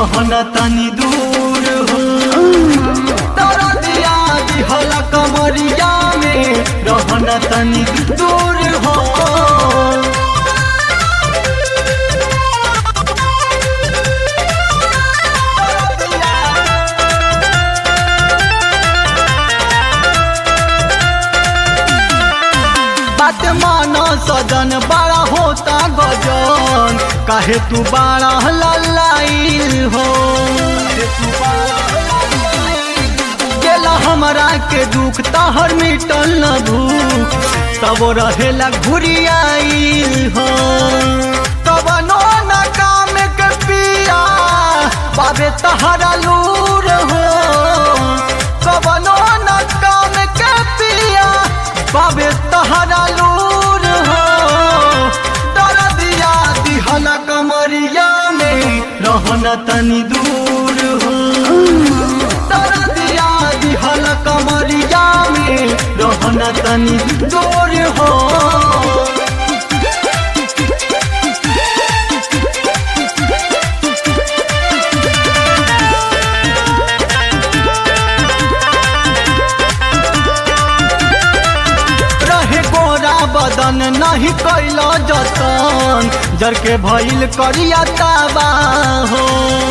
रहना तनी दूर हो दरदिया दिहल कमरिया में रहना तनी दूर हो बात मानो सजन बड़ा होता गजन काहे तू बड़ा लल्लाइल हो गेला हमरा के दुख तहर मिटल न भूख तब रहेला घुरियाइल हो तब नो न काम के पिया बाबे तहरा लूर हो तब नो न काम के पिया बाबे तहरा लूर हो डर दिया दिहला कमरिया में रहना तनी दूर हो डर दिया दिहला कमरिया में रहना तनी दूर हो रहे गोरा बदन नहीं कैल जतन जर के भइल करिया ताबा हो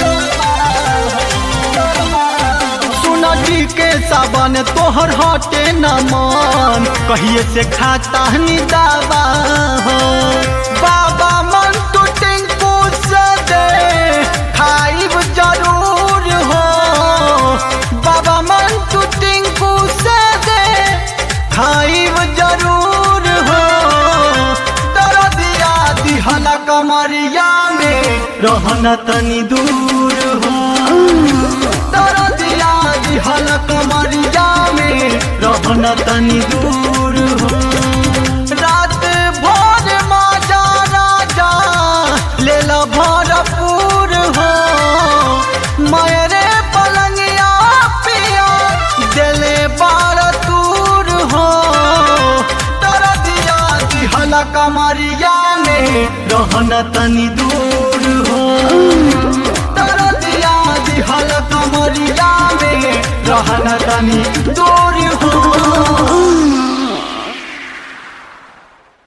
सुनटी के साबन तोहर हटे न मन कहिए से खाता नि दाबा हो बाबा मन तू टिंकू से दे खाइब जरूर हो बाबा मन तू टिंकू से दे खाइब जरूर हो डर दिया दिहला कमरिया में रहना तनी दूर हो डर दिया दिहला कमरिया में रहना तनी दूर हो रात भर माजा राजा लेल भरपूर हो मेरे पलंगिया पिया दिले बार दूर हो तर दिया दिहला कमरिया में रहना तनी दूर हो तर दिया दिहला कमरिया में रहना तनी दूर हो